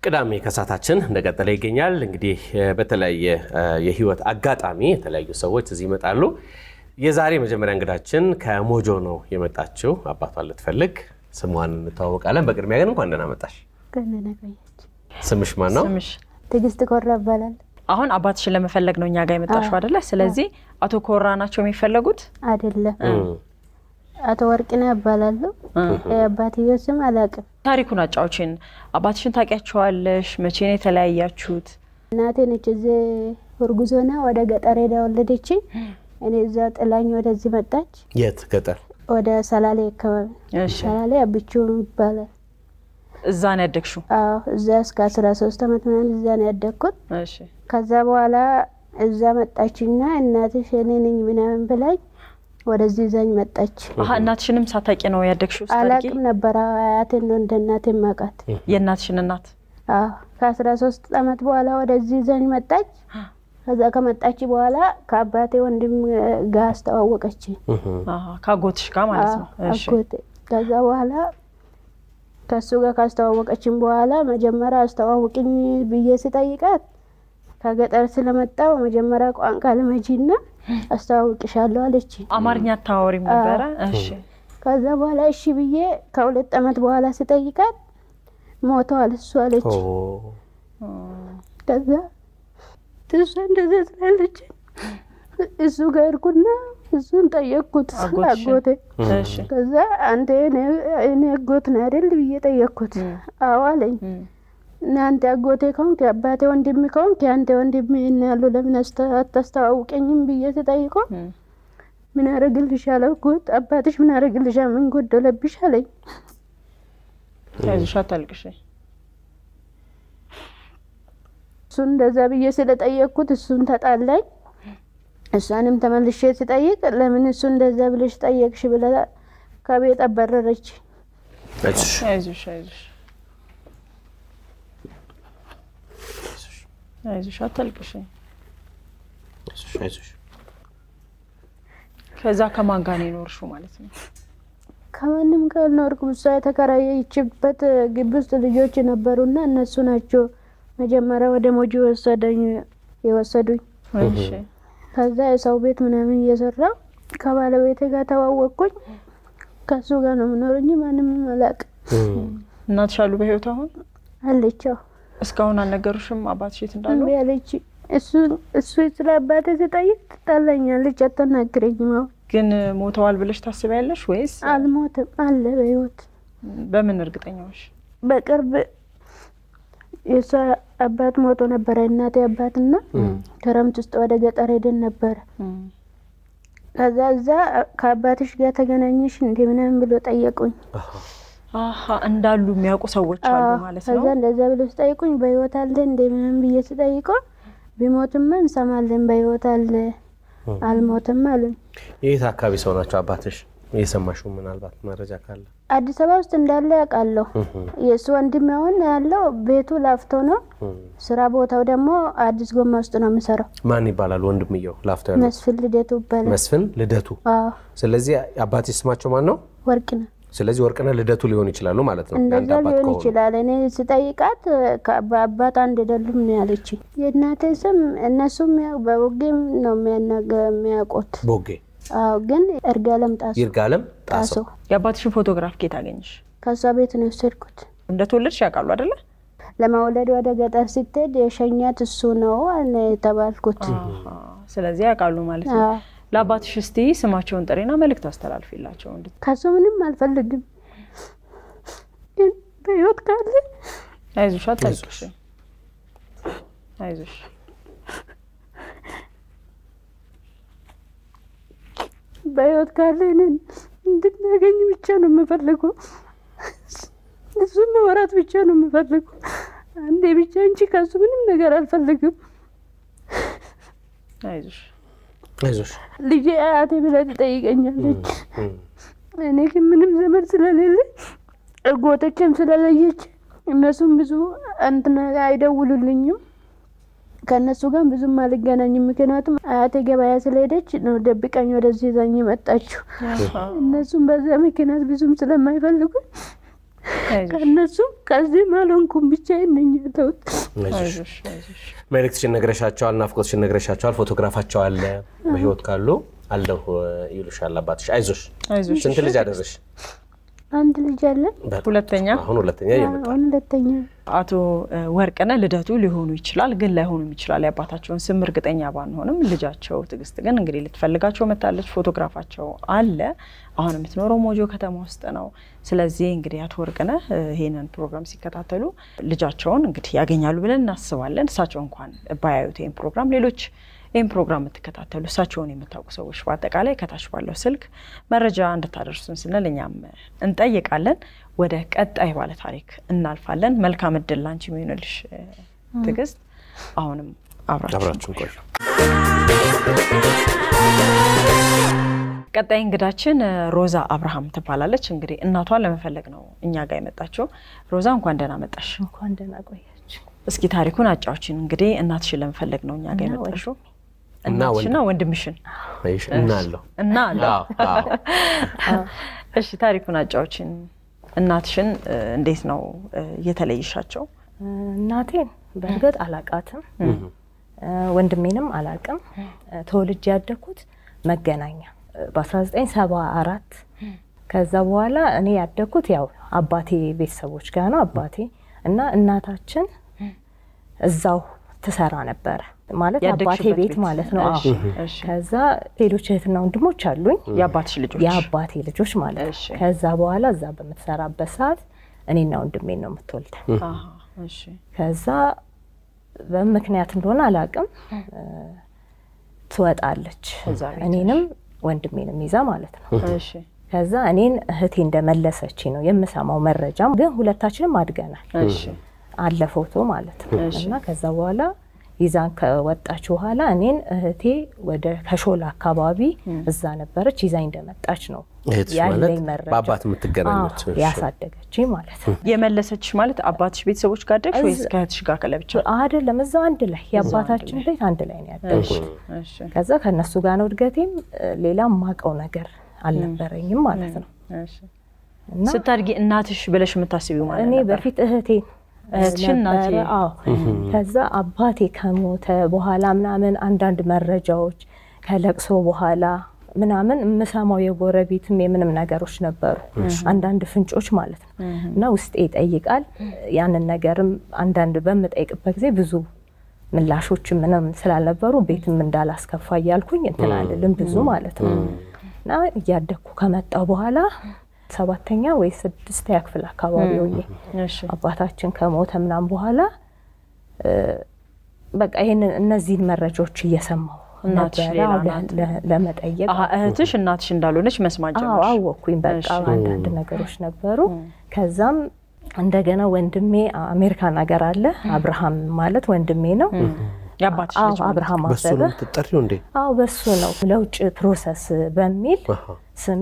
ቅዳሜ ከሳታችን እንደቀጠለ ይገኛል። እንግዲህ በተለያየ የህይወት አጋጣሚ የተለያዩ ሰዎች እዚህ ይመጣሉ። የዛሬ መጀመሪያ እንግዳችን ከሞጆ ነው የመጣችው። አባቷን ልትፈልግ ስሟን እንተዋወቃለን። በቅድሚያ ግን እንኳን ደህና መጣሽ። ስምሽ ማን ነው? ስምሽ ትዕግስት ኮራ ይባላል። አሁን አባትሽን ለመፈለግ ነው እኛ ጋር የመጣሽው አይደለ? ስለዚህ አቶ ኮራ ናቸው የሚፈለጉት? አይደለም አቶ ወርቅነህ እባላለሁ። የአባትዮ ስም አላውቅም። ታሪኩን አጫዎችን። አባትሽን ታውቂያቸዋለሽ? መቼ ነው የተለያያችሁት? እናቴ ነች እዚህ እርጉዝ ሆና ወደ ገጠር ሄዳ ወለደች። እኔ እዛ ጥላኝ ወደዚህ መጣች። የት ገጠር? ወደ ሰላሌ አካባቢ እሺ፣ ሰላሌ አብቹ ይባላል። እዛ ነው ያደግሽው? አዎ እዛ እስከ አስራ ሶስት አመት ምናምን እዛ ነው ያደግኩት። እሺ፣ ከዛ በኋላ እዛ መጣችና እናትሽ እኔ ነኝ ምናምን ብላኝ ወደዚህ ይዛኝ መጣች። አሀ እናትሽንም ሳታውቂ ነው ያደግሽው? ስታድጊ አላቅም ነበረ አያቴን ነው እንደ እናቴ ማቃት። የእናትሽን እናት አዎ ከአስራ ሶስት አመት በኋላ ወደዚህ ይዛኝ መጣች። ከዛ ከመጣች በኋላ ከአባቴ ወንድም ጋር አስተዋወቀች አሀ፣ ከአጎትሽ ጋር ማለት ነው። እሺ፣ አጎቴ። ከዛ በኋላ ከሱ ጋር ካስተዋወቀችን በኋላ መጀመሪያ አስተዋውቅኝ ብዬ ስጠይቃት ከገጠር ስለመጣው መጀመሪያ ቋንቋ ልመጂና አስተዋውቅሻለሁ አለች። አማርኛ አታወሪም ነበረ? እሺ፣ ከዛ በኋላ እሺ ብዬ ከሁለት አመት በኋላ ስጠይቃት ሞተዋል እሱ አለች። ከዛ እሷ እንደዛ ስላለች እሱ ጋር ሄድኩና እሱን ጠየቅኩት አጎትሽን? አጎቴ። እሺ፣ ከዛ አንተ እኔ አጎት ነህ አይደል ብዬ ጠየቅኩት። አዎ አለኝ። እና አንተ አጎቴ ከሆንክ የአባቴ ወንድም ከሆንክ የአንተ ወንድም ይህን ያሉ ለምን አስተ- አታስተዋውቀኝም ብዬ ስጠይቀው ምን ያደርግልሻል አጎት አባትሽ ምን ያደርግልሻል ምን ጎደለብሽ አለኝ። አይዞሽ አታልቅሽ። እሱን እንደዛ ብዬ ስለጠየቅኩት እሱን ተጣላኝ። እሷንም ተመልሼ ስጠይቅ ለምን እሱ እንደዛ ብለሽ ጠየቅሽ ብላ ከቤት አባረረች። አይዞሽ፣ አይዞሽ አይዞሽ አይዞሽ አታልቅሽ። አይዞሽ፣ አይዞሽ። ከዛ ከማን ጋር ነው የኖርሽው ማለት ነው? ከማንም ጋር አልኖርኩም። እሷ የተከራየችበት ግቢ ውስጥ ልጆች ነበሩና እነሱ ናቸው መጀመሪያ ወደ ሞጆ የወሰደኝ የወሰዱኝ። እሺ ከዛ የሰው ቤት ምናምን እየሰራው ከባለቤቴ ጋር ተዋወቅኩኝ። ከሱ ጋር ነው የምኖር እንጂ ማንም አላውቅም። እናትሽ አሉ በህይወት አሁን? አለችው እስካሁን አልነገሩሽም አባትሽ የት እንዳሉ? እምቢ አለች። እሱ እሱ ስለ አባቴ ስጠይቅ ትጣላኛለች፣ አታናግረኝም። አሁን ግን ሞተዋል ብለሽ ታስቢያለሽ ወይስ አልሞትም አለ በህይወት በምን እርግጠኛዎች? በቅርብ የእሷ አባት ሞቶ ነበረ። እናቴ አባትና ክረምት ውስጥ ወደ ገጠር ሄደን ነበረ። ከዛ እዛ ከአባትሽ ጋር ተገናኘሽ እንደ ምናምን ብሎ ጠየቁኝ። አሀ እንዳሉ የሚያውቁ ሰዎች አሉ ማለት ነው። ከዛ እንደዛ ብሎ ስጠይቁኝ በህይወት አለ እንደ ምናምን ብዬ ስጠይቀው ቢሞትማ እንሰማለን በህይወት አለ አልሞትም አሉኝ። የት አካባቢ ሰው ናቸው አባትሽ? የሰማሽው ምናልባት መረጃ ካለ አዲስ አበባ ውስጥ እንዳለ ያውቃለሁ። የእሱ ወንድም አሁን ያለው ቤቱ ላፍቶ ነው። ስራ ቦታው ደግሞ አዲስ ጎማ ውስጥ ነው የምሰራው። ማን ይባላል ወንድምየው? ላፍቶ ያለው መስፍን ልደቱ ይባላል። መስፍን ልደቱ። አዎ ስለዚህ አባትሽ ስማቸው ማን ነው? ወርቅ ነው። ስለዚህ ወርቅነህ ልደቱ ሊሆኑ ይችላሉ ማለት ነው። የአንድ እንደዛ አባት ሊሆን ከሆኑ ይችላል። እኔ ስጠይቃት ከ- በአባት አንድ አይደሉም ነው ያለችኝ። የእናቴ ስም እነሱም ያው በውጌም ነው የሚያናገ- የሚያውቁት። ቦጌ አዎ ግን እርጋለም ጣሱ ይርጋለም ጣሶ ጣሰው። የአባትሽን ፎቶግራፍ ኬት አገኘሽ? ከእሷ ቤት ነው የወሰድኩት። እንደተወለድሽ ያውቃሉ አይደለ? ለመውለድ ወደ ገጠር ስትሄድ የሸኛት እሱ ነው አለ የተባልኩት። አሀ፣ ስለዚህ ያውቃሉ ማለት ነው። አዎ። ለአባትሽ እስቲ ስማቸውን ጥሪና መልእክት አስተላልፊላቸው። እንድ ከሱ ምንም አልፈልግም፣ ግን በህይወት ካለ አይዞሽ አታልቅሽ። አይዞሽ በህይወት ካለ እኔን እንድናገኝ ብቻ ነው የምፈልገው። እሱን መወራት ብቻ ነው የምፈልገው። አንዴ ብቻ እንጂ ከሱ ምንም ነገር አልፈልግም። አይዞሽ አይዞሽ። ልጄ አያቴ ብላ ትጠይቀኛለች። እም፣ እኔ ግን ምንም ዘመድ ስለሌለ እጎቶችም ስለለየች እነሱም ብዙ እንትን አይደውሉልኝም። ከእነሱ ጋር ብዙም አልገናኝም። ምክንያቱም አያቴ ገበያ ስለሄደች ነው ደብቀኝ ወደዚህ ይዛኝ መጣችው። እነሱም በዛ ምክንያት ብዙም ስለማይፈልጉ ከእነሱም ከዚህም አልሆንኩም ብቻዬን ነኝ ያለሁት። አይዞሽ አይዞሽ። መልእክትሽን ነግረሻቸዋል፣ ናፍቆትሽን ነግረሻቸዋል። ፎቶግራፋቸው አለ በህይወት ካሉ አለሁ ይሉሻል አባትሽ። አይዞሽ። አይዞሽ። ስንት ልጅ አደረሽ? አንድ ልጅ አለን። ሁለተኛ አሁን ሁለተኛ እየመጣ አሁን ሁለተኛ አቶ እ፣ ወርቅነህ ልደቱ ሊሆኑ ይችላል፣ ግን ላይሆኑም ይችላል። የአባታቸውን ስም እርግጠኛ ባንሆንም ልጃቸው ትዕግስት ግን እንግዲህ ልትፈልጋቸው መታለች። ፎቶግራፋቸው አለ። አሁን የምትኖረው ሞጆ ከተማ ውስጥ ነው። ስለዚህ እንግዲህ አቶ ወርቅነህ እ፣ ይሄንን ፕሮግራም ሲከታተሉ ልጃቸውን እንግዲህ ያገኛሉ ብለን እናስባለን። እሳቸው እንኳን ባያዩት ይህን ፕሮግራም ሌሎች ይህን ፕሮግራም የምትከታተሉ እሳቸውን የምታውቁ ሰዎች በአጠቃላይ ከታች ባለው ስልክ መረጃ እንድታደርሱን ስንል እኛም እንጠይቃለን። ወደ ቀጣይ ባለ ታሪክ እናልፋለን። መልካም እድል ላንቺ የሚሆንልሽ እ፣ ትዕግስት። አሁንም አብራችሁ አብራችሁን ቆዩ። ቀጣይ እንግዳችን እ፣ ሮዛ አብርሃም ትባላለች። እንግዲህ እናቷን ለመፈለግ ነው እኛ ጋር የመጣችው። ሮዛ እንኳን ደህና መጣሽ። እንኳን ደህና ቆያችሁ። እስኪ ታሪኩን አጫዎችን። እንግዲህ እናትሽን ለመፈለግ ነው እኛ ጋር እና የመጣሽው። እና እናትሽና ወንድምሽን አይሽ እና አለሁ እና አለ አዎ፣ አዎ። እሺ ታሪኩን አጫዎችን። እናትሽን እ፣ እንዴት ነው እ፣ የተለይሻቸው? እናቴን በእርግጥ አላቃትም፣ ወንድሜንም አላቅም። ተወልጄ ያደግኩት መገናኛ በ1974 ከዛ በኋላ እኔ ያደግኩት ያው አባቴ ቤተሰቦች ጋር ነው። አባቴ እና እናታችን እዛው ትሰራ ነበረ ማለት አባቴ ያደግሽበት ቤት ቤት? ማለት ነው። እሺ፣ አዎ። እሺ። ከዛ ሌሎች እህትና ወንድሞች አሉኝ የአባትሽ ልጆች? የአባቴ ልጆች ማለት ነው። እሺ። ከዛ በኋላ እዛ በምትሰራበት ሰዓት እኔና ወንድሜን ነው የምትወልደን። አሃ፣ እሺ። ከዛ በምክንያት እንደሆነ አላውቅም እ፣ ትወጣለች እዛ ቤት፣ እኔንም ወንድሜንም ይዛ ማለት ነው። እሺ። ከዛ እኔን እህቴ እንደመለሰች ነው የምሰማው መረጃ፣ ግን ሁለታችንም አድገናል እሺ። አለ ፎቶ ማለት ነው። እሺ። እና ከዛ በኋላ ይዛን ከወጣች በኋላ እኔን እህቴ ወደ ከሾላ አካባቢ እዛ ነበረች ይዛኝ እንደመጣች ነው እህትሽ ያለኝ ማለት መረጃ። በአባት የምትገናኙት? አዎ፣ እሺ። ያሳደገችኝ ማለት ነው። የመለሰችሽ ማለት አባትሽ ቤተሰቦች ጋር አደግሽ ወይስ እዝ- ከእህትሽ ጋር ከለብቻ? አይደለም እዛው አንድ ላይ የአባታችን ቤት አንድ ላይ ነው ያደግኩት። እሺ። ከዛ ከእነሱ ጋር ነው እድገቴም። ሌላ ማቀው ነገር አልነበረኝም ማለት ነው። እሺ። እና ስታድጊ እናትሽ ብለሽ የምታስቢው ማለት እኔ ነበር? በፊት እህቴ እህትሽን እናቴ። ነበረ። አዎ ከዛ አባቴ ከሞተ በኋላ ምናምን አንዳንድ መረጃዎች ከለቅሶ በኋላ ምናምን የምሰማው የጎረቤትም የምንም ነገሮች ነበሩ፣ አንዳንድ ፍንጮች ማለት ነው። እና ውስጤ ይጠይቃል። ያንን ነገርም አንዳንድ በምጠይቅበት ጊዜ ብዙ ምላሾች ምንም ስላልነበሩ ቤትም እንዳላስከፋ እያልኩኝ እንትን አልልም ብዙ ማለት ነው። እና እያደግኩ ከመጣሁ በኋላ ሰባተኛ ወይ ስድስተኛ ክፍል አካባቢ ሆኜ እሺ። አባታችን ከሞተ ምናምን በኋላ እ፣ በቃ ይሄንን እነዚህን መረጃዎች እየሰማሁ እናትሽ ነበረ ሌላ አዎ፣ ለ- ናት። ለ- ለመጠየቅ አሀ፣ እህትሽ እናትሽ እንዳልሆነች መስማት አዎ ጀመርሽ? አወቅኩኝ። በቃ እሺ። አንዳንድ ነገሮች ነበሩ። ከዛም እንደገና ወንድሜ አሜሪካን ሀገር አለ። አብርሃም ማለት ወንድሜ ነው። የአባትሽ አዎ ልጅ ማለት አብርሃም በሱ ነው አበበ የምትጠሪው እንዴ? አዎ በሱ ነው። ለውጭ ፕሮሰስ በሚል አሃ፣ ስሜ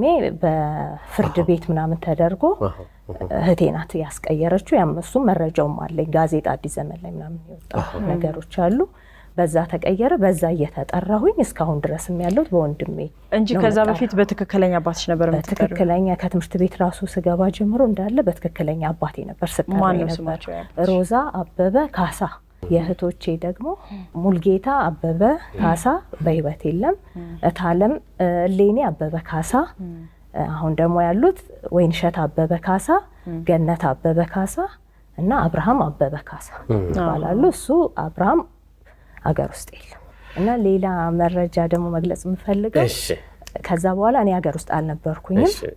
በፍርድ ቤት ምናምን ተደርጎ አሃ። እህቴ ናት ያስቀየረችው። ያም እሱም መረጃውም አለኝ ጋዜጣ አዲስ ዘመን ላይ ምናምን የወጣ ነገሮች አሉ። በዛ ተቀየረ። በዛ እየተጠራሁኝ እስካሁን ድረስም ያለሁት በወንድሜ እንጂ ነው ከዛ የምጠራው። በፊት በትክክለኛ አባትሽ ነበር የምትጠሪው? በትክክለኛ ከትምህርት ቤት ራሱ ስገባ ጀምሮ እንዳለ በትክክለኛ አባቴ ነበር ስጠራ ማን ነው ነበር። ስማቸው ያባትሽ? ሮዛ አበበ ካሳ። የእህቶቼ ደግሞ ሙልጌታ አበበ ካሳ በህይወት የለም። እታለም እ፣ እሌኔ አበበ ካሳ። አሁን ደግሞ ያሉት ወይንሸት አበበ ካሳ፣ ገነት አበበ ካሳ እና አብርሃም አበበ ካሳ ይባላሉ። እሱ አብርሃም አገር ውስጥ የለም እና ሌላ መረጃ ደግሞ መግለጽ የምፈልገው እሺ፣ ከዛ በኋላ እኔ ሀገር ውስጥ አልነበርኩኝም። እሺ።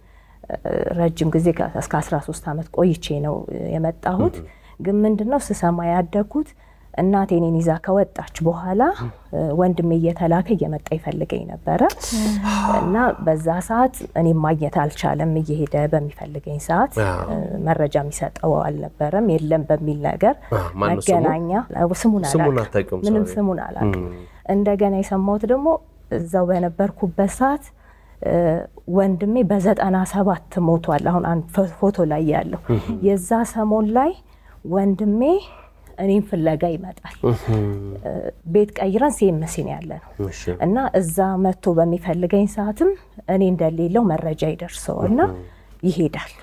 ረጅም ጊዜ ከ- እስከ 13 ዓመት ቆይቼ ነው የመጣሁት። ግን ምንድነው ስሰማ ያደግኩት እናቴ እኔን ይዛ ከወጣች በኋላ እ፣ ወንድሜ እየተላከ እየመጣ ይፈልገኝ ነበረ እና በዛ ሰዓት እኔም ማግኘት አልቻለም። እየሄደ በሚፈልገኝ ሰዓት አዎ። እ፣ መረጃ የሚሰጠው አልነበረም። የለም በሚል ነገር አዎ፣ ማነው ስሙ? መገናኛ ስሙን ስሙን አላውቅም። አታውቂውም? ምንም ሶሪ። ስሙን አላውቅም። እንደገና የሰማሁት ደግሞ እዛው በነበርኩበት ሰዓት እ፣ ወንድሜ በዘጠና ሰባት ሞቷል። አሁን አንድ ፎ- ፎቶ ላይ ያለው የዛ ሰሞን ላይ ወንድሜ እኔም ፍለጋ ይመጣል። እ፣ ቤት ቀይረን ሲኤምሲ ነው ያለ ነው እሺ። እና እዛ መጥቶ በሚፈልገኝ ሰዓትም እኔ እንደሌለው መረጃ ይደርሰው እና ይሄዳል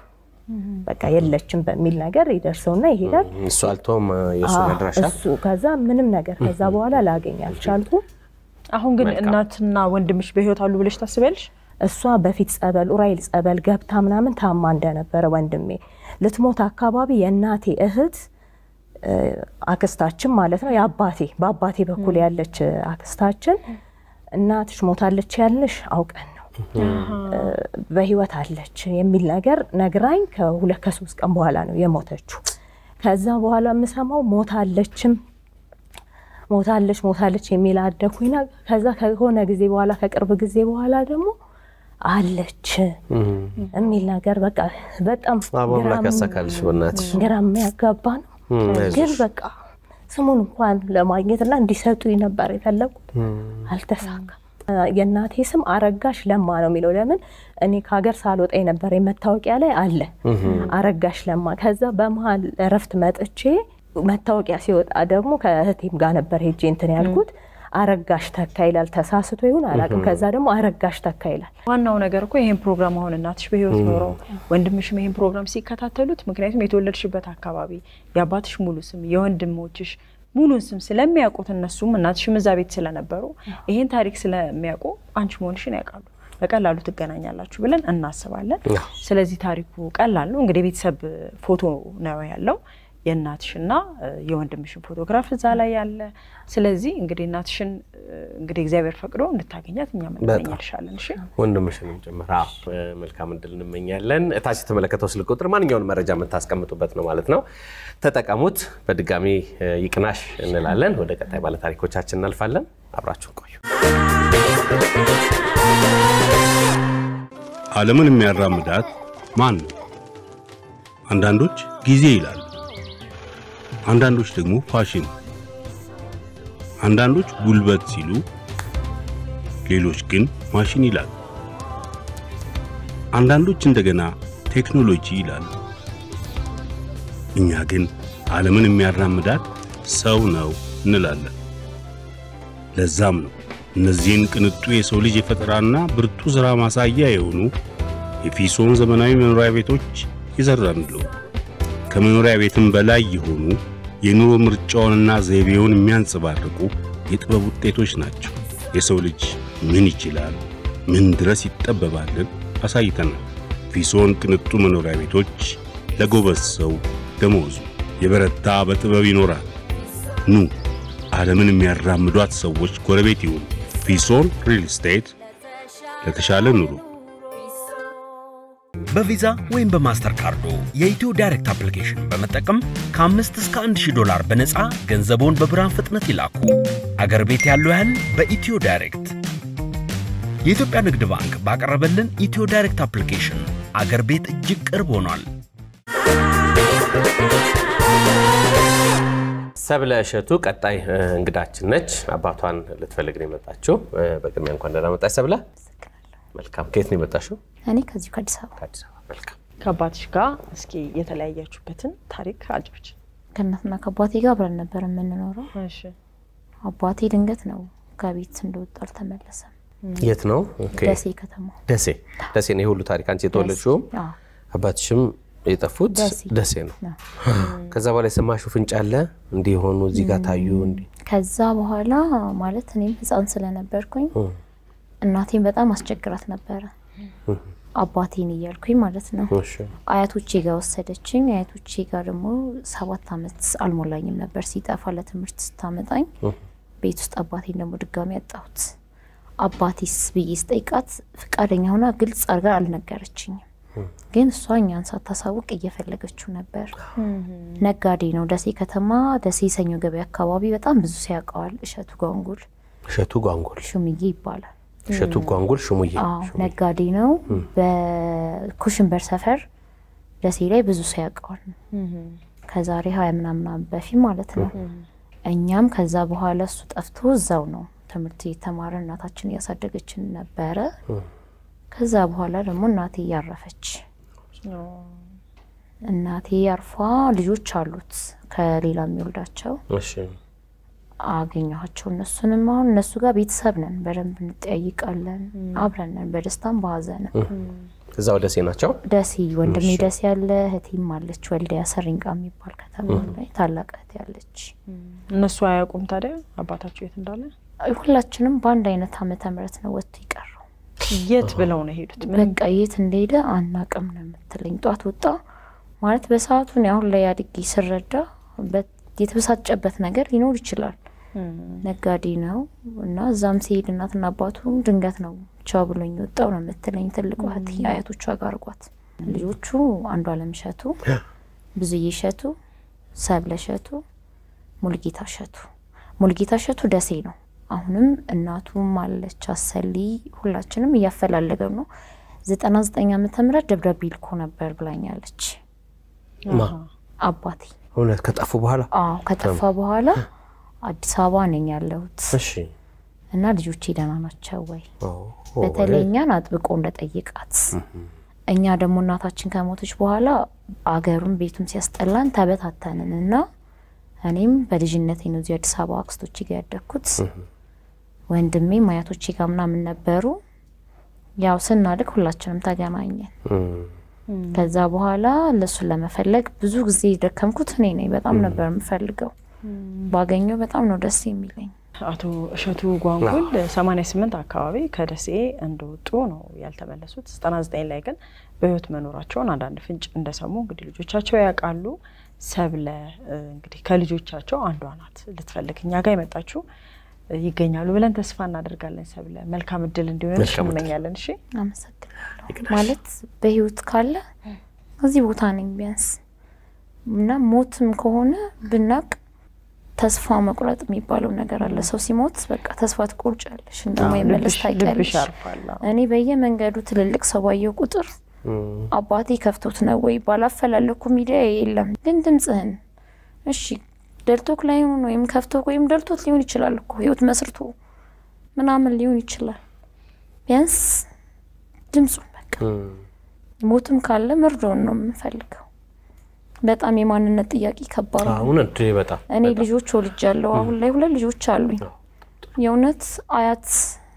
በቃ የለችም በሚል ነገር ይደርሰውና ይሄዳል። እሱ አልቶም የእሱን አዎ፣ አድራሻ እሱ ከዛ ምንም ነገር ከዛ በኋላ ላገኝ አልቻልኩም። አሁን ግን መልካም። እናትና ወንድምሽ በህይወት አሉ ብለሽ ታስቢያለሽ? እሷ በፊት ጸበል ኡራኤል ጸበል ገብታ ምናምን ታማ እንደነበረ ወንድሜ ልትሞት አካባቢ የእናቴ እህት እ፣ አክስታችን ማለት ነው የአባቴ በአባቴ በኩል ያለች አክስታችን እናትሽ ሞታለች ያልንሽ አውቀን ነው እ፣ በህይወት አለች የሚል ነገር ነግራኝ ከሁለት ከሶስት ቀን በኋላ ነው የሞተችው። ከዛ በኋላ የምሰማው ሞታለችም ሞታለች ሞታለች የሚል አደኩኝና ከዛ ከሆነ ጊዜ በኋላ ከቅርብ ጊዜ በኋላ ደግሞ አለች የሚል ነገር በቃ በጣም አምላክ ግራም- ያሳካልሽ በእናትሽ። ግራ የሚያጋባ ነው። እም፣ ግን አይዞሽ። በቃ ስሙን እንኳን ለማግኘት እና እንዲሰጡኝ ነበር የፈለጉት፣ አልተሳካም። የእናቴ ስም አረጋሽ ለማ ነው የሚለው። ለምን እኔ ከሀገር ሳልወጣ የነበረ መታወቂያ ላይ አለ አረጋሽ ለማ። ከዛ በመሀል እረፍት መጥቼ መታወቂያ ሲወጣ ደግሞ ከእህቴም ጋር ነበር ሄጄ እንትን ያልኩት አረጋሽ ተካ ይላል። ተሳስቶ ይሁን አላውቅም። ከዛ ደግሞ አረጋሽ ተካ ይላል። ዋናው ነገር እኮ ይሄን ፕሮግራም አሁን እናትሽ በህይወት ኖረው ወንድምሽም ይሄን ፕሮግራም ሲከታተሉት፣ ምክንያቱም የተወለድሽበት አካባቢ የአባትሽ ሙሉ ስም የወንድሞችሽ ሙሉን ስም ስለሚያውቁት እነሱም እናትሽም እዛ ቤት ስለነበሩ ይሄን ታሪክ ስለሚያውቁ አንቺ መሆንሽን ያውቃሉ። በቀላሉ ትገናኛላችሁ ብለን እናስባለን። ስለዚህ ታሪኩ ቀላል ነው። እንግዲህ የቤተሰብ ፎቶ ነው ያለው የእናትሽና እ፣ የወንድምሽን ፎቶግራፍ እዛ ላይ ያለ። ስለዚህ እንግዲህ እናትሽን እ፣ እንግዲህ እግዚአብሔር ፈቅዶ እንድታገኛት እኛ እንመኛልሻለን። እሺ ወንድምሽንም ጭምር አዎ፣ እ፣ መልካም እድል እንመኛለን። እታች የተመለከተው ስልክ ቁጥር ማንኛውን መረጃ የምታስቀምጡበት ነው ማለት ነው። ተጠቀሙት። በድጋሚ እ፣ ይቅናሽ እንላለን። ወደ ቀጣይ ባለታሪኮቻችን እናልፋለን። አብራችሁን ቆዩ። ዓለምን የሚያራምዳት ማን ነው? አንዳንዶች ጊዜ ይላሉ፣ አንዳንዶች ደግሞ ፋሽን፣ አንዳንዶች ጉልበት ሲሉ፣ ሌሎች ግን ማሽን ይላሉ። አንዳንዶች እንደገና ቴክኖሎጂ ይላሉ። እኛ ግን ዓለምን የሚያራምዳት ሰው ነው እንላለን። ለዛም ነው እነዚህን ቅንጡ የሰው ልጅ የፈጠራና ብርቱ ሥራ ማሳያ የሆኑ የፊሶን ዘመናዊ መኖሪያ ቤቶች ይዘራንለው። ከመኖሪያ ቤትም በላይ የሆኑ የኑሮ ምርጫውንና ዘይቤውን የሚያንጸባርቁ የጥበብ ውጤቶች ናቸው። የሰው ልጅ ምን ይችላል፣ ምን ድረስ ይጠበባልን አሳይተናል። ፊሶን ቅንጡ መኖሪያ ቤቶች ለጎበዝ ሰው ደመወዙ የበረታ በጥበብ ይኖራል። ኑ ዓለምን የሚያራምዷት ሰዎች ጎረቤት ይሁኑ። ፊሶን ሪል ስቴት ለተሻለ ኑሮ በቪዛ ወይም በማስተር ካርዶ የኢትዮ ዳይሬክት አፕሊኬሽን በመጠቀም ከአምስት እስከ አንድ ሺህ ዶላር በነፃ ገንዘቦን በብርሃን ፍጥነት ይላኩ። አገር ቤት ያለው ያህል በኢትዮ ዳይሬክት። የኢትዮጵያ ንግድ ባንክ ባቀረበልን ኢትዮ ዳይሬክት አፕሊኬሽን አገር ቤት እጅግ ቅርብ ሆኗል። ሰብለ እሸቱ ቀጣይ እ፣ እንግዳችን ነች። አባቷን ልትፈልግ ነው የመጣችው። እ፣ በቅድሚያ እንኳን ደህና መጣች ሰብለ። መልካም። ከየት ነው የመጣሽው? እኔ ከዚሁ ከአዲስ አበባ ከአዲስ አበባ። መልካም። ከአባትሽ ጋር እስኪ የተለያያችሁበትን ታሪክ አጫዎች። ከእናትና ከአባቴ ጋር አብረን ነበር የምንኖረው። እሺ አባቴ ድንገት ነው ከቤት እንደወጣ አልተመለሰም። የት ነው? ኦኬ። ደሴ ከተማ ደሴ። ደሴ ነው የሁሉ ታሪክ። አንቺ የተወለድሽውም አዎ፣ አባትሽም የጠፉት ደሴ። ደሴ ነው። ነው። ከዛ በኋላ የሰማሽው ፍንጭ አለ እንዲህ የሆኑ እዚህ ጋር ታዩ እንዲህ ከዛ በኋላ ማለት እኔም ህፃን ስለነበርኩኝ እናቴን በጣም አስቸግራት ነበረ። አባቴን እያልኩኝ ማለት ነው። እሺ። አያቶቼ ጋር ወሰደችኝ። አያቶቼ ጋር ደግሞ ሰባት አመት አልሞላኝም ነበር ሲጠፋ ለትምህርት ስታመጣኝ ቤት ውስጥ አባቴን ደግሞ ድጋሚ ያጣሁት። አባቴስ ብዬ ስጠይቃት ፈቃደኛ ሆና ግልጽ አድርጋ አልነገረችኝም። ግን እሷ እኛን ሳታሳውቅ እየፈለገችው ነበር። ነጋዴ ነው። ደሴ ከተማ ደሴ ሰኞ ገበያ አካባቢ በጣም ብዙ ሰው ያውቀዋል። እሸቱ ጓንጉል እሸቱ ጓንጉል ሹምዬ ይባላል። እሸቱ ጓንጉል ሽሙዬ አዎ ነጋዴ ነው። በኩሽንበር ሰፈር ደሴ ላይ ብዙ ሰው ያውቀዋል። ከዛሬ ሀያ ምናምን ዓመት በፊት ማለት ነው። እኛም ከዛ በኋላ እሱ ጠፍቶ እዛው ነው ትምህርት የተማረ እናታችን እያሳደገችን ነበረ። ከዛ በኋላ ደግሞ እናቴ እያረፈች እናቴ አርፏ ልጆች አሉት ከሌላ የሚወልዳቸው እሺ አገኘኋቸው። እነሱንም አሁን እነሱ ጋር ቤተሰብ ነን፣ በደንብ እንጠያይቃለን፣ አብረን ነን፣ በደስታም በሀዘንም። እዛው ደሴ ናቸው። ደሴ ወንድሜ ደሴ ያለ እህቴም አለች ወልዲያ ሰሪንቃ የሚባል ከተማ ላይ ታላቅ እህቴ ያለች። እነሱ አያውቁም ታዲያ አባታቸው የት እንዳለ? ሁላችንም በአንድ አይነት ዓመተ ምህረት ነው ወጥቶ የቀረው። የት ብለው ነው የሄዱት? ምንም በቃ የት እንደሄደ አናቅም ነው የምትለኝ። ጧት ወጣ ማለት በሰዓቱ እኔ አሁን ላይ አድጌ ስረዳ በት- የተበሳጨበት ነገር ሊኖር ይችላል። ነጋዴ ነው እና እዛም ሲሄድ እናትና አባቱ ድንገት ነው ቻው ብሎኝ ወጣው ነው የምትለኝ። ትልቋ እህቴ አያቶቿ ጋር አርጓት ልጆቹ አንዱ አለም እሸቱ፣ ብዙዬ እሸቱ፣ ሰብለ እሸቱ፣ ሙልጌታ እሸቱ። ሙልጌታ እሸቱ ደሴ ነው። አሁንም እናቱም አለች አሰሊ፣ ሁላችንም እያፈላለገው ነው። ዘጠና ዘጠኝ ዓመተ ምህረት ደብዳቤ ልኮ ነበር ብላኛለች ማ አባቴ። እውነት ከጠፉ በኋላ አዎ ከጠፋ በኋላ አዲስ አበባ ነኝ ያለሁት እሺ እና ልጆቼ ደህና ናቸው ወይ? ኦ፣ በተለይ እኛን አጥብቆ እንደጠየቃት እኛ ደግሞ እናታችን ከሞተች በኋላ አገሩን ቤቱም ሲያስጠላን ተበታተንን እና እኔም በልጅነቴ ነው እዚህ አዲስ አበባ አክስቶቼ ጋር ያደግኩት። ወንድሜም አያቶቼ ጋር ምናምን ነበሩ። ያው ስናድግ ሁላችንም ተገናኘን። እም፣ ከዛ በኋላ ለሱን ለመፈለግ ብዙ ጊዜ ደከምኩት እኔ ነኝ። በጣም ነበር የምፈልገው። ባገኘው በጣም ነው ደስ የሚለኝ። አቶ እሸቱ ጓንጉል 88 አካባቢ ከደሴ እንደወጡ ነው ያልተመለሱት። 99 ላይ ግን በህይወት መኖራቸውን አንዳንድ ፍንጭ እንደሰሙ እንግዲህ ልጆቻቸው ያውቃሉ። ሰብለ እ፣ እንግዲህ ከልጆቻቸው አንዷ ናት ልትፈልግ እኛ ጋር የመጣችው እ፣ ይገኛሉ ብለን ተስፋ እናደርጋለን። ሰብለ መልካም እድል እንዲሆንሽ መልካም እድል። እንመኛለን። እሺ አመሰግናለሁ። ማለት በህይወት ካለ እዚህ ቦታ ነኝ ቢያንስ እና ሞትም ከሆነ ብናቅ ተስፋ መቁረጥ የሚባለው ነገር አለ። ሰው ሲሞት በቃ ተስፋ ትቆርጫለሽ፣ እንደማይመለስ ልብሽ- ልብሽ ታውቂያለሽ። ያርፋል። አዎ። እኔ በየመንገዱ ትልልቅ ሰው ባየው ቁጥር አባቴ ከፍቶት ነው ወይ ባላፈላለኩ ሚዲያ የለም ግን ድምፅህን እሺ ደልቶክ ላይሆን ወይም ከፍቶክ ወይም ደልቶት ሊሆን ይችላል እኮ ህይወት መስርቶ ምናምን ሊሆን ይችላል። ቢያንስ ድምፁን በቃ እም፣ ሞትም ካለ መርዶን ነው የምንፈልገው። በጣም የማንነት ጥያቄ ከባድ ነው። አሁን እንዴ በጣም እኔ ልጆች ወልጃለሁ። አሁን ላይ ሁለት ልጆች አሉኝ። የእውነት አያት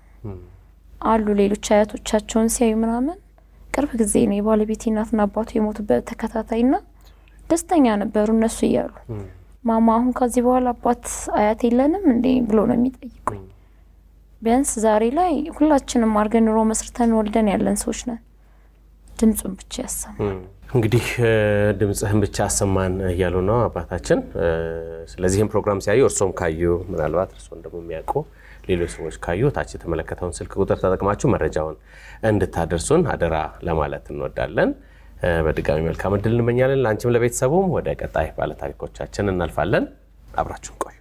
አሉ ሌሎች አያቶቻቸውን ሲያዩ ምናምን ቅርብ ጊዜ ነው የባለቤቴ እናትና አባቱ የሞቱበት ተከታታይ ና ደስተኛ ነበሩ እነሱ እያሉ ማማ አሁን ከዚህ በኋላ አባት አያት የለንም እንዴ ብሎ ነው የሚጠይቁኝ። ቢያንስ ዛሬ ላይ ሁላችንም አድርገን ኑሮ መስርተን ወልደን ያለን ሰዎች ነን። ድምፁን ብቻ ያሰማ እንግዲህ እ፣ ድምፅህን ብቻ አሰማን እያሉ ነው አባታችን። እ፣ ስለዚህም ፕሮግራም ሲያዩ እርሶም ካዩ ምናልባት እርስዎን ደግሞ የሚያውቁ ሌሎች ሰዎች ካዩ ታች የተመለከተውን ስልክ ቁጥር ተጠቅማችሁ መረጃውን እንድታደርሱን አደራ ለማለት እንወዳለን። እ፣ በድጋሚ መልካም እድል እንመኛለን ለአንቺም ለቤተሰቡም። ወደ ቀጣይ ባለታሪኮቻችን እናልፋለን። አብራችሁን ቆዩ።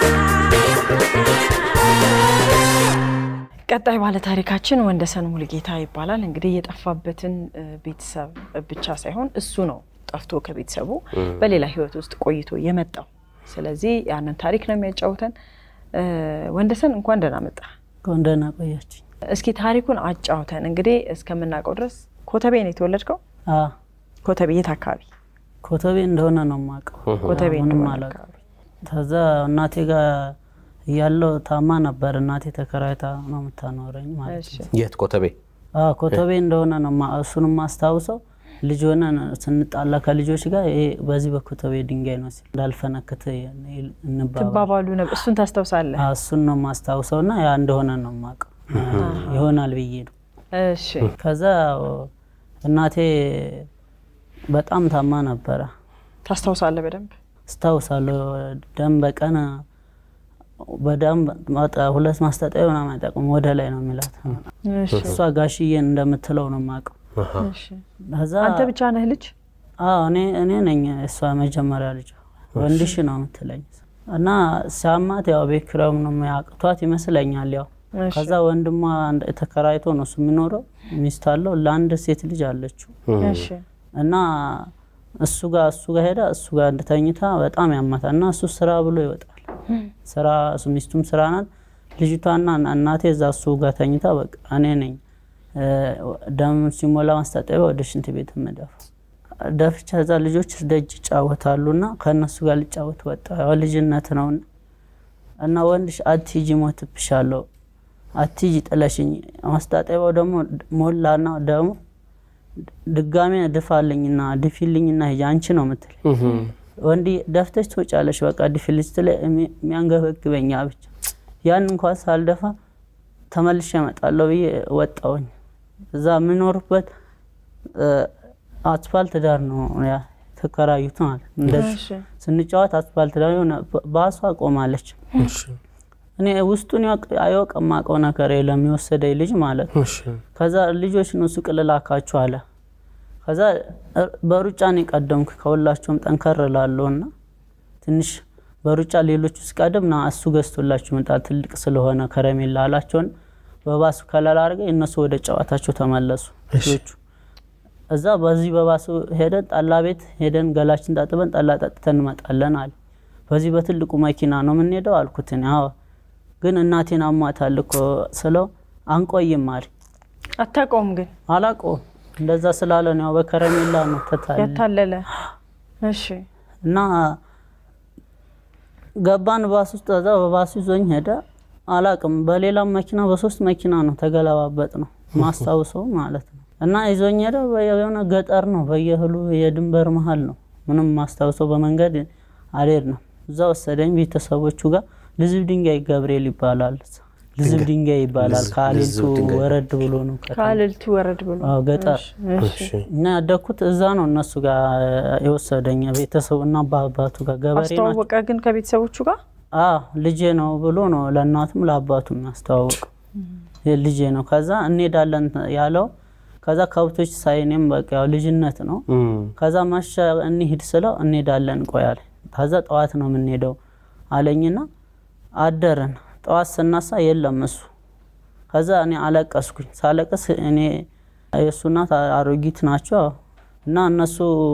ቀጣይ ባለ ታሪካችን ወንደሰን ሙልጌታ ይባላል። እንግዲህ የጠፋበትን እ፣ ቤተሰብ ብቻ ሳይሆን እሱ ነው ጠፍቶ ከቤተሰቡ በሌላ ህይወት ውስጥ ቆይቶ የመጣው። ስለዚህ ያንን ታሪክ ነው የሚያጫውተን። እ፣ ወንደሰን እንኳን ደህና መጣ። እንኳን ደህና ቆያችኝ። እስኪ ታሪኩን አጫውተን። እንግዲህ እስከምናውቀው ድረስ ኮተቤ ነው የተወለድከው? አ ኮተቤ የት አካባቢ? ኮተቤ እንደሆነ ነው የማውቀው። ኮተቤ ምንም እንደሆነ አላውቅም። አካባቢ። ከዛ እናቴ ጋር እያለሁ ታማ ነበር። እናቴ ተከራይታ ነው የምታኖረኝ ማለት እሺ ነው። የት ኮተቤ? አ ኮተቤ እንደሆነ ነው ማ- እሱንም ማስታውሰው ልጅ ሆነን ስንጣላ ከልጆች ጋር ይሄ በዚህ በኮተቤ ድንጋይ ነው ሲል እንዳልፈነክት እንባባል። ትባባሉ ነበር። እሱን ታስታውሳለህ? አ እሱን ነው ማስታውሰው እና ያ እንደሆነ ነው የማውቀው ይሆናል ብዬ ነው። እሺ ከዛ እናቴ በጣም ታማ ነበረ ታስታውሳለህ በደንብ? አስታውሳለሁ። ደም በቀን በደም ማጠ- ሁለት ማስታጠቢያ ምናምን አይጠቅም ወደ ላይ ነው የሚላት። እሺ እሷ ጋሽዬን እንደምትለው ነው የማውቀው። እሺ። ከዛ አንተ ብቻ ነህ ልጅ? አዎ እኔ እኔ ነኝ እሷ መጀመሪያ ልጅ ወንድሽ ነው የምትለኝ እና ሲያማት ያው ቤት ኪራዩም ነው የሚያቅቷት ይመስለኛል። ያው እሺ። ከዛ ወንድሟ አንድ- ተከራይቶ ነው እሱ የሚኖረው ሚስት አለው ለአንድ ሴት ልጅ አለችው እሺ እና እሱ ጋር እሱ ጋር ሄዳ እሱ ጋር እንድተኝታ በጣም ያማታል እና እሱ ስራ ብሎ ይወጣል። ስራ እሱ ሚስቱም ስራ ናት። ልጅቷና እናቴ እዛ እሱ ጋር ተኝታ በቃ እኔ ነኝ እ፣ ደም ሲሞላ ማስታጠቢያ ወደ ሽንት ቤት የምደፋ ደፍቻ እዛ ልጆች ደጅ ይጫወታሉ እና ከእነሱ ጋር ልጫወት ወጣ። ያው ልጅነት ነው እና ወንድሽ አትሂጂ ሞትብሻለሁ፣ አትሂጂ ጥለሽኝ። ማስታጠቢያው ደግሞ ሞላና ደሙ ድጋሜ ድፋልኝና ድፊልኝና ሂጂ አንቺ ነው ምትል ወንዲ ደፍተሽ ትወጫለሽ። በቃ ድፊልኝ ስትለኝ የሚያንገበግበኛ ብቻ ያን እንኳን ሳልደፋ ተመልሼ እመጣለሁ ብዬ ወጣሁኝ። እዛ የምኖርበት አስፋልት ዳር ነው ያ ተከራዩት ማለት እንደዚህ እሺ። ስንጫወት አስፋልት ዳር የሆነ ባሷ ቆማለች። እኔ ውስጡን አያውቅ የማውቀው ነገር የለም የወሰደኝ ልጅ ማለት ነው። ከዛ ልጆች ነው ሱቅ ልላካችሁ አለ። ከዛ በሩጫ ነው የቀደምኩ ከሁላቸውም ጠንከር እላለሁ እና ትንሽ በሩጫ ሌሎቹ ሲቀድም ና እሱ ገዝቶላችሁ ይመጣል ትልቅ ስለሆነ ከረሜላ አላቸውን በባሱ ከለላ አድርገ እነሱ ወደ ጨዋታቸው ተመለሱ ልጆቹ። እዛ በዚህ በባሱ ሄደን ጠላ ቤት ሄደን ገላችን ታጥበን ጠላ ጠጥተን እንመጣለን አለ። በዚህ በትልቁ መኪና ነው የምንሄደው አልኩት። እኔ አዎ ግን እናቴን አሟታል እኮ ስለው አንቆይም አለ። አታውቀውም ግን አላውቀውም እንደዛ ስላለ ነው ያው በከረሜላ ነው ተታለ ያታለለ። እሺ እና ገባን ባስ ውስጥ። እዛ በባሱ ይዞኝ ሄደ። አላቅም በሌላም መኪና በሶስት መኪና ነው ተገለባበጥ ነው ማስታውሰው ማለት ነው። እና ይዞኝ ሄደ። የሆነ ገጠር ነው በየእህሉ የድንበር መሀል ነው። ምንም ማስታውሰው በመንገድ አልሄድ ነው። እዛ ወሰደኝ ቤተሰቦቹ ጋር ልዝብ ድንጋይ ገብርኤል ይባላል። ልዝብ ድንጋይ ይባላል። ከአሌልቱ ወረድ ብሎ ነው ከተማ። ከአልልቱ ወረድ ብሎ አዎ፣ ገጠር እሺ እና ያደግኩት እዛ ነው። እነሱ ጋር የወሰደኝ ቤተሰቡ እና በአባቱ ጋር ገበሬ ናቸው። አስተዋወቀ ግን ከቤተሰቦቹ ጋር አዎ ልጄ ነው ብሎ ነው ለእናቱም ለአባቱም ያስተዋወቀው ልጄ ነው። ከዛ እንሄዳለን ያለው ከዛ ከብቶች ሳይኔም በቃ ያው ልጅነት ነው። ከዛ ማሻ እንሂድ ስለው እንሄዳለን ቆያል። ከዛ ጠዋት ነው የምንሄደው አለኝና አደረን። ጠዋት ስናሳ የለም እሱ። ከዛ እኔ አለቀስኩኝ። ሳለቅስ እኔ የእሱ እናት አሮጊት ናቸው እና እነሱ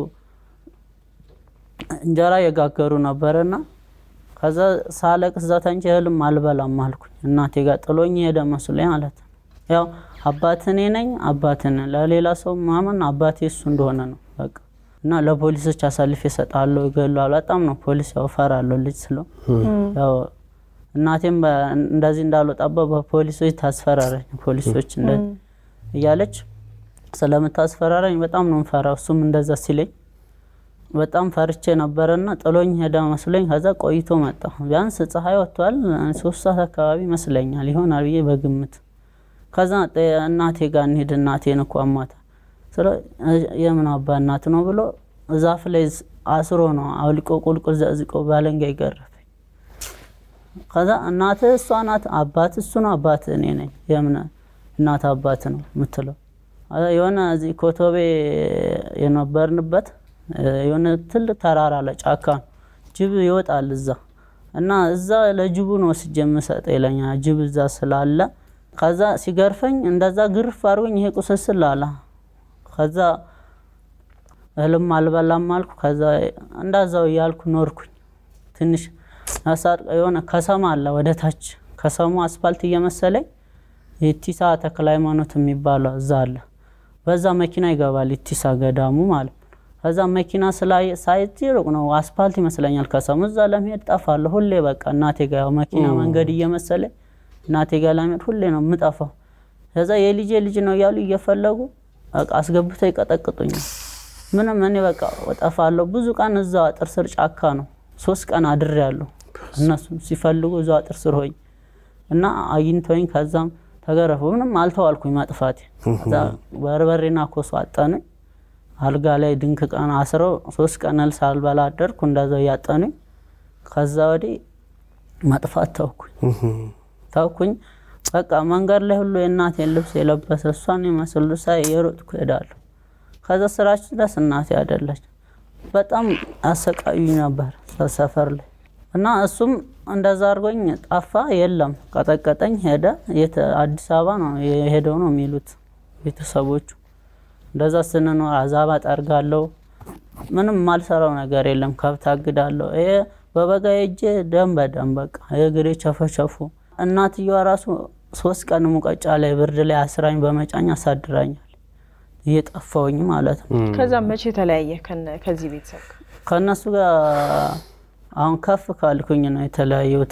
እንጀራ የጋገሩ ነበረና ከዛ ሳለቅስ እዛ ተንቼ እህልም አልበላም አልኩኝ። እናቴ ጋር ጥሎኝ ሄደ መስሎኝ ማለት ነው። ያው አባት እኔ ነኝ፣ አባት ነኝ። ለሌላ ሰው ማመን አባቴ እሱ እንደሆነ ነው በቃ እና ለፖሊሶች አሳልፌ እሰጣለሁ፣ ይገላሉ። በጣም ነው ፖሊስ ያው እፈራለሁ ልጅ ስለው ያው እናቴም በ- እንደዚህ እንዳልወጣበት በፖሊሶች ታስፈራረኝ። ፖሊሶች እንደ እያለች ስለምታስፈራረኝ በጣም ነው ምፈራው። እሱም እንደዛ ሲለኝ በጣም ፈርቼ ነበረና ጥሎኝ ሄደ መስሎኝ። ከዛ ቆይቶ መጣ። ቢያንስ ፀሐይ ወጥቷል፣ ሶስት ሰዓት አካባቢ ይመስለኛል ይሆናል ብዬ በግምት ከዛ ጠ- እናቴ ጋር እንሂድ እናቴን እኮ አሟታል ስለ የምን አባ እናት ነው ብሎ ዛፍ ላይ አስሮ ነው አውልቆ ቁልቁል ዘዝቆ ባለንጋ ይገረፈኝ። ከዛ እናት እሷ ናት፣ አባት እሱ ነው፣ አባት እኔ ነኝ። የምን እናት አባት ነው የምትለው? ከዛ የሆነ እዚህ ኮቶቤ የነበርንበት የሆነ ትልቅ ተራራ አለ፣ ጫካ ነው። ጅብ ይወጣል እዛ እና እዛ ለጅቡ ነው ወስጄ የምሰጠ ይለኛል። ጅብ እዛ ስላለ ከዛ ሲገርፈኝ እንደዛ ግርፍ አድርጎኝ ይሄ ቁስስል አለ። ከዛ እህልም አልበላም አልኩ። ከዛ እንዳዛው እያልኩ ኖርኩኝ። ትንሽ ያሳር የሆነ ከሰማ አለ ወደ ታች ከሰሙ አስፋልት እየመሰለኝ የቲሳ ተክለ ሃይማኖት የሚባለው እዛ አለ። በዛ መኪና ይገባል የቲሳ ገዳሙ ማለት ነው። ከዛ መኪና ስላይ ሳይት ሩቅ ነው አስፋልት ይመስለኛል ከሰሙ። እዛ ለመሄድ ጠፋለሁ ሁሌ በቃ እናቴ ጋር ያው መኪና መንገድ እየመሰለኝ እናቴ ጋር ለመሄድ ሁሌ ነው የምጠፋው። ከዛ የልጄ ልጅ ነው እያሉ እየፈለጉ በቃ አስገብተው ይቀጠቅጡኛል። ምንም እኔ በቃ እጠፋለሁ። ብዙ ቀን እዛው አጥር ስር ጫካ ነው ሶስት ቀን አድሬያለሁ። እነሱ ሲፈልጉ እዛው አጥር ስር ሆኝ እና አግኝተውኝ ከዛም ተገረፉ። ምንም አልተዋልኩኝ ማጥፋቴ። ከዛ በርበሬና ኮሶ አጠኑኝ። አልጋ ላይ ድንክ ቀን አስረው ሶስት ቀን እህል ሳልበላ አደርኩ። እንደዛው እያጠኑኝ ከዛ ወዲህ መጥፋት ተውኩኝ ታውኩኝ በቃ መንገድ ላይ ሁሉ የእናቴን ልብስ የለበሰ እሷን የመስሉ ሳይ የሮጥኩ ሄዳለሁ። ከዛ ስራችን ደስ እናቴ አይደለች በጣም አሰቃዩኝ ነበር ሰፈር ላይ እና እሱም እንደዛ አድርጎኝ ጠፋ። የለም ቀጠቀጠኝ፣ ሄደ። የት አዲስ አበባ ነው የሄደው ነው የሚሉት ቤተሰቦቹ። እንደዛ ስንኖር አዛባ ጠርጋለሁ። ምንም የማልሰራው ነገር የለም። ከብት አግዳለሁ። ይሄ በበጋ ሄጄ ደም በደም በቃ የእግሬ ቸፈቸፉ። እናትየዋ ራሱ ሶስት ቀን ሙቀጫ ላይ ብርድ ላይ አስራኝ በመጫኝ አሳድራኛል። እየጠፋውኝ ማለት ነው። ከዛ መቼ ተለያየ ከነ- ከዚህ ቤተሰብ ጋር? ከእነሱ ጋር አሁን ከፍ ካልኩኝ ነው የተለያዩት።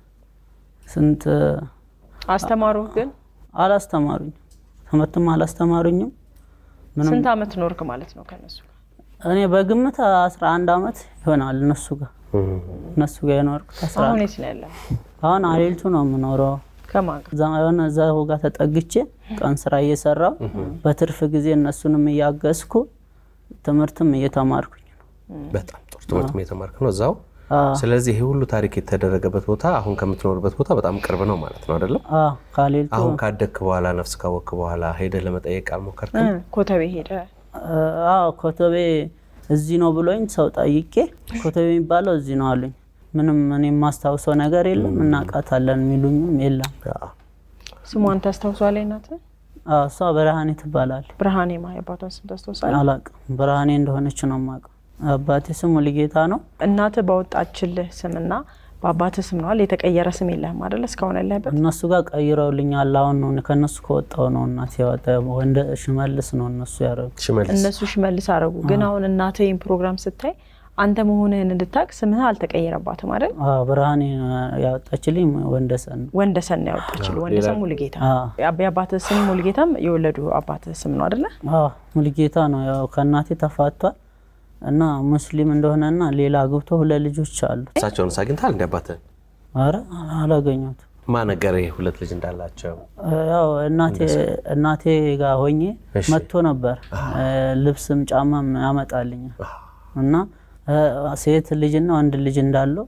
ስንት አስተማሩ ግን አላስተማሩኝም፣ ትምህርትም አላስተማሩኝም። ምንም ስንት ዓመት ኖርክ ማለት ነው ከነሱ ጋር? እኔ በግምት 11 ዓመት ይሆናል እነሱ ጋር እነሱ ጋር የኖርኩት አስራ አሁን አንድ የት ነው ያለው? አሁን አሌልቱ ነው የምኖረው። ከማን ጋር? እዛ የሆነ እዛው ጋር ተጠግቼ ቀን ስራ እየሰራው በትርፍ ጊዜ እነሱንም እያገዝኩ ትምህርትም እየተማርኩኝ ነው። በጣም ጥሩ ትምህርት የተማርክ ነው እዛው። አዎ፣ ስለዚህ ይሄ ሁሉ ታሪክ የተደረገበት ቦታ አሁን ከምትኖርበት ቦታ በጣም ቅርብ ነው ማለት ነው አይደለም? አዎ፣ ከአሌልቱ አሁን ካደግክ በኋላ ነፍስ ካወቅክ በኋላ ሄደህ ለመጠየቅ አልሞከርክም? እ፣ ኮተቤ ሄደ። አዎ ኮተቤ እዚህ ነው ብሎኝ ሰው ጠይቄ ኮተቤ የሚባለው እዚህ ነው አሉኝ። ምንም እኔ የማስታውሰው ነገር የለም እናውቃታለን የሚሉኝም የለም። አዎ። ስሟን ታስታውሷለች? እናትህ አዎ፣ እሷ ብርሃኔ ትባላለች። ብርሃኔ ማ የአባቷን ስም ታስታውሳለህ? አላውቅም፣ ብርሃኔ እንደሆነች ነው የማውቀው። አባቴ ስሙ ሙሉጌታ ነው። እናትህ ባወጣችልህ ስምና በአባትህ ስም ነዋል። የተቀየረ ስም የለህም አይደለ? እስካሁን ያለህበት እነሱ ጋር ቀይረውልኛል። አሁን ነው ከእነሱ ከወጣው ነው እናቴ ያወጣ ወንደ ሽመልስ ነው እነሱ ያደረጉ። ሽመልስ እነሱ ሽመልስ አረጉ። ግን አሁን እናትህ ይህን ፕሮግራም ስታይ አንተ መሆንህን እንድታቅ ስምህ አልተቀየረባትም አይደል? አዎ፣ ብርሃኔ ያወጣችልኝ ወንደሰን ነው። ወንደሰን ነው ያወጣችልህ። ወንደሰን ሙሉጌታ። አዎ። የአብ- የአባትህ ስም ሙሉጌታም የወለዱ አባትህ ስም ነው አይደለ? አዎ ሙሉጌታ ነው። ያው ከእናቴ ተፋቷል እና ሙስሊም እንደሆነና ሌላ አግብቶ ሁለት ልጆች አሉት። እሳቸውን አግኝተሃል እንደ አባትህን? አረ አላገኘሁትም። ማን ነገረህ ሁለት ልጅ እንዳላቸው? ያው እናቴ እናቴ ጋር ሆኜ እሺ። መጥቶ ነበር ልብስም ጫማም ያመጣልኛል እና እ፣ ሴት ልጅና ወንድ ልጅ እንዳለው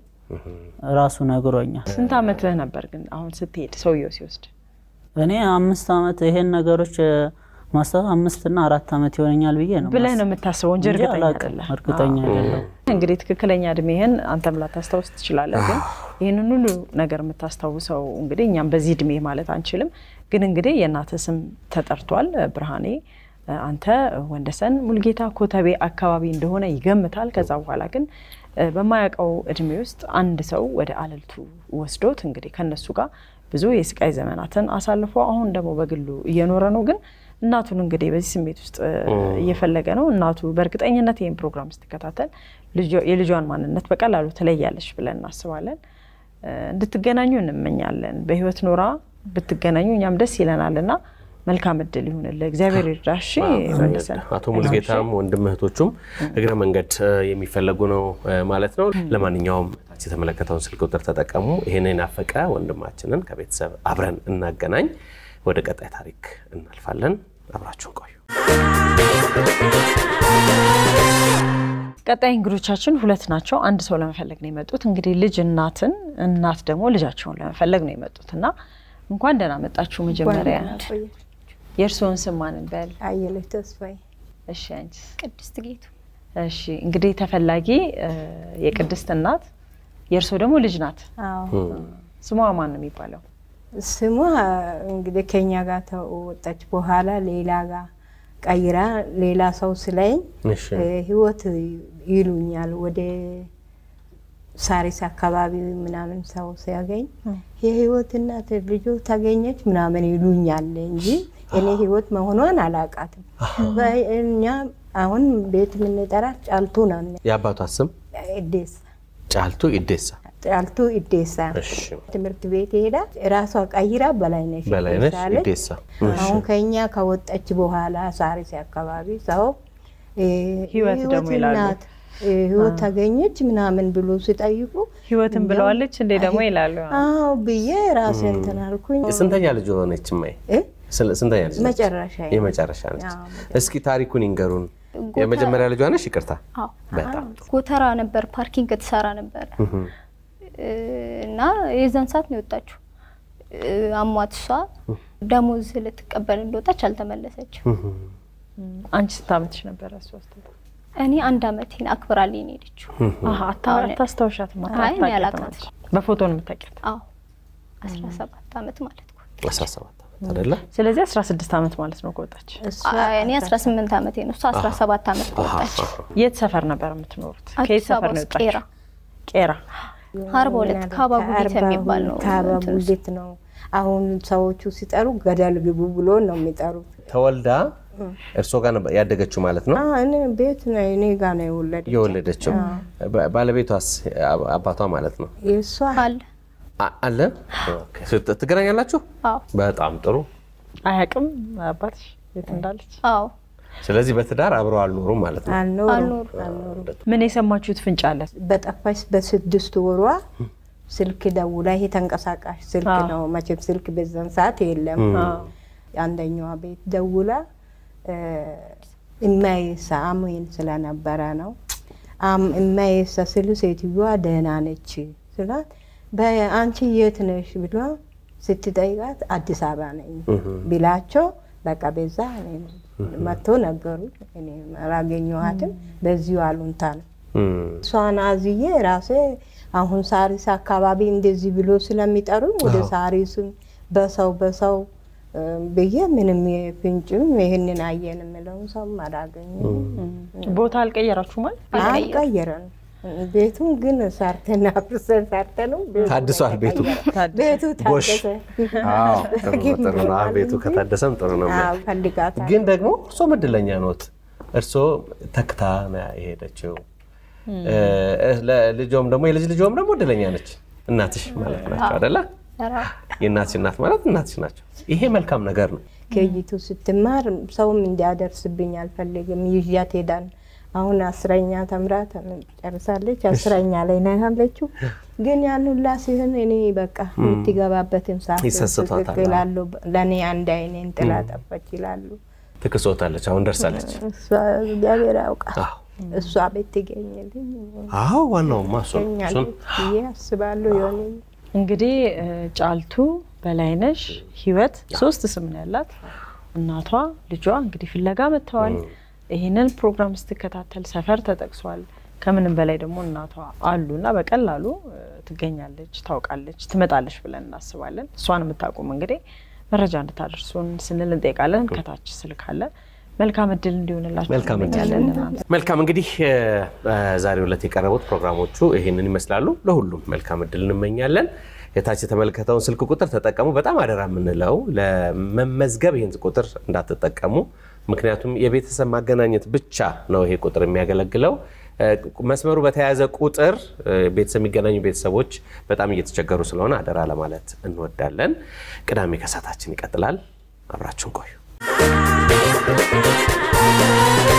ራሱ ነግሮኛል። ስንት ዓመትህ ነበር ግን አሁን ስትሄድ ሰውየው ሲወስድ? እኔ አምስት ዓመት ይሄን ነገሮች ማስታወስ አምስትና አራት ዓመት ይሆነኛል ብዬ ነው ብለህ ነው የምታስበው እንጂ እንጂ እርግጠኛ አላውቅም። አይደለህ። እርግጠኛ አይደለሁም። እንግዲህ ትክክለኛ እድሜህን አንተም ላታስታውስ ትችላለህ። ግን ይህንን ሁሉ ነገር የምታስታውሰው እንግዲህ እኛም በዚህ እድሜ ማለት አንችልም። ግን እንግዲህ የእናትህ ስም ተጠርቷል። ብርሃኔ አንተ ወንደሰን ሙልጌታ ኮተቤ አካባቢ እንደሆነ ይገምታል። ከዛ በኋላ ግን በማያውቀው እድሜ ውስጥ አንድ ሰው ወደ አለልቱ ወስዶት እንግዲህ ከነሱ ጋር ብዙ የስቃይ ዘመናትን አሳልፎ አሁን ደግሞ በግሉ እየኖረ ነው። ግን እናቱን እንግዲህ በዚህ ስሜት ውስጥ እየፈለገ ነው። እናቱ በእርግጠኝነት ይህን ፕሮግራም ስትከታተል የልጇን ማንነት በቀላሉ ትለያለች ብለን እናስባለን። እንድትገናኙ እንመኛለን። በህይወት ኖራ ብትገናኙ እኛም ደስ ይለናል እና መልካም እድል ይሁንልህ። እግዚአብሔር ይርዳሽ። መለሰን አቶ ሙሉጌታም ወንድም እህቶቹም እግረ መንገድ የሚፈለጉ ነው ማለት ነው። ለማንኛውም የተመለከተውን ስልክ ቁጥር ተጠቀሙ። ይህን የናፈቀ ወንድማችንን ከቤተሰብ አብረን እናገናኝ። ወደ ቀጣይ ታሪክ እናልፋለን። አብራችሁን ቆዩ። ቀጣይ እንግዶቻችን ሁለት ናቸው። አንድ ሰው ለመፈለግ ነው የመጡት። እንግዲህ ልጅ እናትን፣ እናት ደግሞ ልጃቸውን ለመፈለግ ነው የመጡት እና እንኳን ደህና መጣችሁ። መጀመሪያ የእርስዎን ስም ማን እንበል? አየለች ተስፋዬ። እሺ አንቺስ? ቅድስት ጌቱ። እሺ እንግዲህ ተፈላጊ የቅድስት እናት የእርስዎ ደግሞ ልጅ ናት። አዎ ስሟ ማን ነው የሚባለው? ስሟ እንግዲህ ከኛ ጋር ተወጣች በኋላ ሌላ ጋር ቀይራ ሌላ ሰው ስለኝ እሺ ህይወት ይሉኛል ወደ ሳሪስ አካባቢ ምናምን ሰው ሲያገኝ የህይወት እናት ልጆ ታገኘች ምናምን ይሉኛል እንጂ እኔ ህይወት መሆኗን አላውቃትም። እኛ አሁን ቤት የምንጠራት ጫልቱ ነው። የአባቷ ስም ኢዴሳ ጫልቱ ኢዴሳ። ጫልቱ ኢዴሳ እሺ ትምህርት ቤት ሄዳ ራሷ ቀይራ በላይነሽ በላይነሽ ኢዴሳ አለች። ኢዴሳ። አሁን ከኛ ከወጣች በኋላ ሳሪስ አካባቢ ሰው እ፣ ህይወት ደግሞ ይላሉ። እናት እ፣ ህይወት ታገኘች ምናምን ብሎ ሲጠይቁ ህይወትን ብለዋለች እንዴ ደግሞ ይላሉ። አዎ ብዬ ራሴ እንትን አልኩኝ። ስንተኛ ልጅ ሆነች? ማይ እ? ስንተኛ ልጅ ነች? መጨረሻ የመጨረሻ ነች። አዎ፣ እስኪ ታሪኩን ይንገሩን። የመጀመሪያ ልጇ ነሽ? ይቅርታ አዎ በጣም ጎተራ ነበር፣ ፓርኪንግ ትሰራ ነበረ እና የዛን ሰዓት ነው የወጣችው። አሟት እሷ ደሞዝ ልትቀበል እንደወጣች አልተመለሰችም። አንቺ ስንት ዓመትሽ ነበረ? ሶስት እኔ አንድ አመቴን አክብራልኝ ነው የሄደችው። አሀ፣ አታ- አታስታውሻትም? አይ እኔ አታውቂያትም አላውቃትም። አንቺ? በፎቶ ነው የምታውቂያት? አዎ አስራ ሰባት አመት ማለት ነው። 17 ዓመት አይደለ? ስለዚህ 16 ዓመት ማለት ነው ከወጣች። እሷ እኔ አስራ ስምንት አመቴ ነው፣ እሷ አስራ ሰባት አመት ከወጣች። የት ሰፈር ነበር የምትኖሩት? ከየት አዲስ ሰፈር አበባ ነው ውስጥ ቄራ የወጣችው? ቄራ። አርባ ሁለት ካባ ጉዲት የሚባል ነው ካባ እንትን ውስጥ። ጉዲት ነው። አሁን ሰዎቹ ሲጠሩ ገደል ግቡ ብሎ ነው የሚጠሩት። ተወልዳ እርሶ ጋር ነበር ያደገችው ማለት ነው? አዎ፣ እኔ ቤት ነው እኔ ጋር ነው የወለደች። የወለደችው ባ- ባለቤቷስ አብ- አባቷ ማለት ነው የእሷ አለ አ- አለ? ኦኬ። ስት- ትገናኛላችሁ? አዎ በጣም ጥሩ። አያውቅም አባትሽ የት እንዳለች? አዎ ስለዚህ በትዳር አብረው አልኖሩም ማለት ነው። አልኖሩም አልኖሩም። ምን የሰማችሁት ፍንጭ አለ? በጠፋች በስድስት ወሯ ስልክ ደውላ፣ ይሄ ተንቀሳቃሽ ስልክ አዎ። ነው መቼም ስልክ በዛን ሰዓት የለም። አንደኛዋ ቤት ደውላ እማዬሳ አሞኝ ስለነበረ ነው አም- እማዬሳ ስሉ ሴትዮዋ ደህና ነች ስላት በአንቺ የት ነሽ ብሏ ስትጠይቃት አዲስ አበባ ነኝ ቢላቸው በቃ በዛ እኔ መጥቶ ነገሩ። እኔ አላገኘኋትም። በዚሁ አሉንታ ነው እም፣ እሷን አዝዬ ራሴ አሁን ሳሪስ አካባቢ እንደዚህ ብሎ ስለሚጠሩኝ ወደ ሳሪስም በሰው በሰው እ፣ ብዬ ምንም ፍንጭም ይህንን አየን የምለውን ሰው አላገኘም። ቦታ አልቀየራችሁ ማለት አልቀየረን ቤቱን ግን ሰርተን አፍርሰን ሰርተንም ቤቱ ታድሷል ቤቱ። ቤቱ ጎሽ። ታደሰ። አዎ፣ ጥሩ ነው፣ ጥሩ ነው። አዎ፣ ቤቱ ከታደሰም ጥሩ ነው። አዎ፣ ፈልጋታል ግን ደግሞ እርሶም እድለኛ ኖት። እርሶ ተክታ ነው የሄደችው። ለልጆም ደግሞ የልጅ ልጆም ደግሞ እድለኛ ነች። እናትሽ ማለት ናቸው አደለ? የእናትሽ እናት ማለት እናትሽ ናቸው። ይሄ መልካም ነገር ነው። ከይቱ ስትማር ሰውም እንዲያደርስብኝ አልፈልግም። ይዣት ሄዳን አሁን አስረኛ ተምራ ጨርሳለች። አስረኛ ላይ ነው ያለችው። ግን ያን ሁላ ሲሆን እኔ በቃ የምትገባበትን ሰዓት ይሰስቷታል። ይላሉ። ለእኔ አንድ አይኔን ጥላ ጠፋች ይላሉ። ትክሶታለች። አሁን ደርሳለች። እሷ እግዚአብሔር ያውቃል። አዎ። እሷ ቤት ትገኝልኝ አዎ፣ ዋናውማ እሱ ነው። እሱን ትገኛለች ብዬ አስባለሁ። የሆነ እንግዲህ እ፣ ጫልቱ፣ በላይነሽ፣ ህይወት ሶስት ስም ነው ያላት። እናቷ ልጇ እንግዲህ ፍለጋ መጥተዋል። ይህንን ፕሮግራም ስትከታተል ሰፈር ተጠቅሷል። ከምንም በላይ ደግሞ እናቷ አሉ እና በቀላሉ እ፣ ትገኛለች፣ ታውቃለች፣ ትመጣለች ብለን እናስባለን። እሷን የምታውቁም እንግዲህ መረጃ እንድታደርሱን ስንል እንጠይቃለን። ከታች ስልክ አለ። መልካም እድል እንዲሆንላችሁ መልካም እድል። እንመኛለን ለእናንተ። መልካም እንግዲህ እ፣ በዛሬው ዕለት የቀረቡት ፕሮግራሞቹ ይህንን ይመስላሉ። ለሁሉም መልካም እድል እንመኛለን። የታች የተመለከተውን ስልክ ቁጥር ተጠቀሙ። በጣም አደራ የምንለው ለመመዝገብ ይህን ቁጥር እንዳትጠቀሙ። ምክንያቱም የቤተሰብ ማገናኘት ብቻ ነው ይሄ ቁጥር የሚያገለግለው። እ፣ መስመሩ በተያያዘ ቁጥር እ፣ ቤተሰብ የሚገናኙ ቤተሰቦች በጣም እየተቸገሩ ስለሆነ አደራ ለማለት እንወዳለን። ቅዳሜ ከሰዓታችን ይቀጥላል። አብራችሁን ቆዩ።